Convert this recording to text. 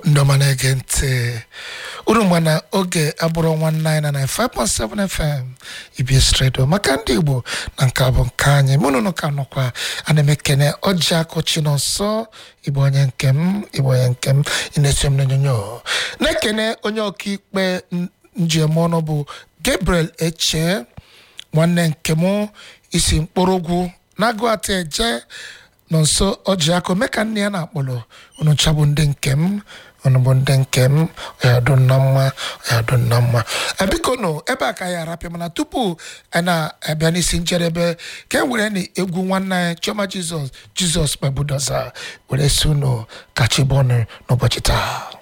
ndị ọma na-ege ntị unu ma na oge abụrụ nwanne anyị na 95.7 FM EBS Radio maka ndị Igbo na nke bụ nke anyị mụ nụnụ ka nọkwa ana m ekene ọjị akọchi n'ọsọ Igbo onye nke m Igbo onye nke m ị na-eso m n'onyonyo na-ekene onye ọkaikpe njem ọnụ bụ Gabriel Eche nwanne nke m isi mkpụrụgwụ na-agụ ata eje nọ nso ọjị akụ mee ka nne ya na-akpọrọ unu chabụ ndị nke m unu bụ ndị nke m ọyadụ nna mma ọyadụ nna mma biko nụ ebe a ka anyị arapịa mana tupu anyị na-abịa n'isi njedebe ka e were na egwu nwanne anyị chioma jizọs jizọs kpebudoza were si unu kachibọnụ n'ụbọchị taa